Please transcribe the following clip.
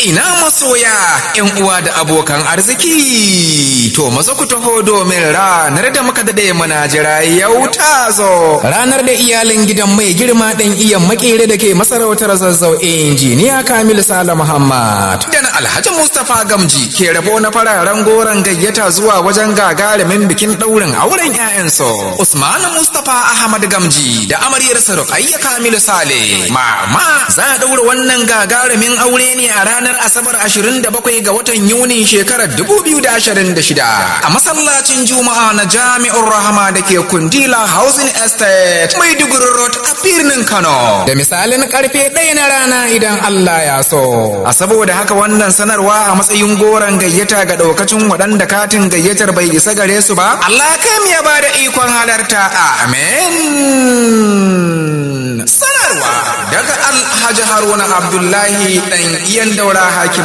ina masoya yan uwa da abokan arziki to maza ku taho domin ranar da muka dade muna jira yau ta zo ranar da iyalin gidan mai girma ɗan iyan makere da ke masarautar zazzau injiniya kamil sala muhammad da na alhaji mustapha gamji ke rabo na fararen goron gayyata zuwa wajen gagarumin bikin ɗaurin auren 'ya'yansu usman mustapha ahmad gamji da amaryarsa rukayya kamil sale mama za a ɗaura wannan gagarumin aure ne a ranar asabar 27 ga watan yuni shekarar 2026 a masallacin juma'a na jami'ar rahama da ke kundila housing estate maiduguri road a birnin kano da misalin karfe ɗaya na rana idan allah ya so a saboda haka wannan sanarwa a matsayin goron gayyata ga ɗaukacin waɗanda katin gayyatar bai isa gare su ba allah kam ya ba da ikon halarta amen sanarwa daga alhaji haruna abdullahi ɗan iyan daura hakim